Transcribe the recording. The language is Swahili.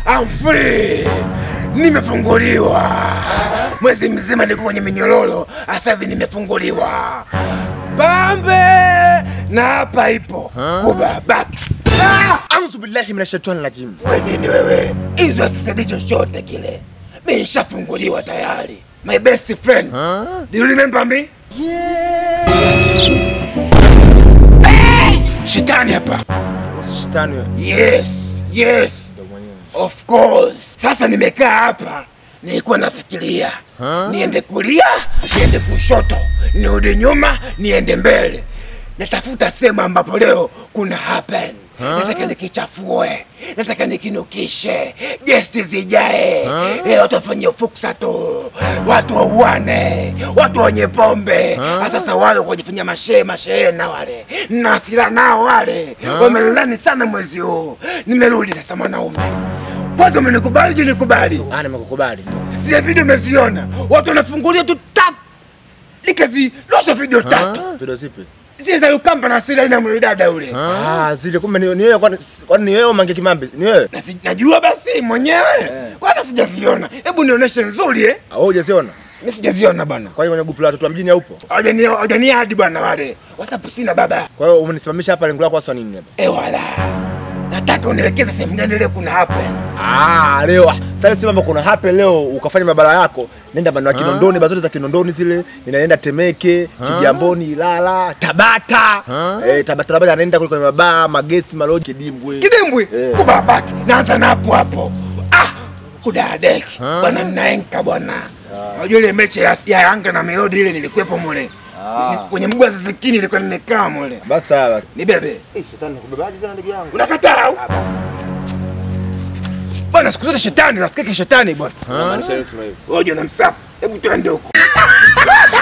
I'm free. Nimefunguliwa. Mwezi mzima niko kwenye minyororo, sasa hivi nimefunguliwa. Pambe na hapa ipo kubabaki. A'udhu billahi minash shaitani rajim. We nini wewe? Hizo asisaidi chochote kile. Mimi nishafunguliwa tayari. My best friend. Do you remember me? Eh, Shetani hapa. Shetani wewe. Yes, yes. Of course. Sasa nimekaa hapa, nilikuwa nafikiria niende kulia, niende kushoto, nirudi nyuma, niende mbele. Natafuta sehemu ambapo leo kuna happen. Nataka nikichafue, nataka nikinukishe, gesti zijae, Eh, watu wafanye fuksa tu, watu wauane, watu wenye pombe. Sasa wale kujifanya mashehe mashehe na wale na hasira nao wale wamelani sana mwezi huu. Nimerudi sasa mwanaume, kwanza umenikubali je? Nikubali Ah, nimekukubali. zile video umeziona, watu wanafungulia tu tap, nikazirusha video tatu Video zipi? zile za Lukamba na Sila ina mwanadada yule Ah, zile kumbe ni ni wewe kwani kwani ni wewe Mange Kimambi? Ni wewe? na si- najua basi mwenyewe kwanza sijaziona, hebu nionyeshe nzuri eh. Ah, wewe hujaziona? Mimi sijaziona bana, Kwa hiyo kwenye grupu la watoto wa mjini haupo? hawajani hawajani hadi bwana wale WhatsApp sina baba. Kwa hiyo umenisimamisha hapa lengo lako hasa nini hapa? Eh wala, nataka unielekeze sehemu gani leo kuna happen. Ah, leo ah, sasa si mambo kuna hape leo ukafanya mabara yako, nenda maeneo ya Kinondoni, bazote za Kinondoni zile, inaenda Temeke, Kigamboni, Ilala, Tabata. Eh, Tabata Tabata anaenda kule kwenye mabaa, magesi, maloji, kidimbwi. Kidimbwi Eh. kubabaki, naanza na hapo hapo. Ah, kudadeki bwana, ninaenka bwana. Unajua ile mechi ya, ya Yanga na Melodi ile nilikuwepo mule Ni- kwenye mguu wa Zizikini nilikuwa nimekaa mule. Basi sawa. Ni bebe Eh, shetani nakubebaje sana ndugu yangu? unakataa au? bwana? Siku zote shetani nafikiri shetani bwana. Maanisha hiyo kusema hivyo. Ngoja na msafu, hebu twende huko.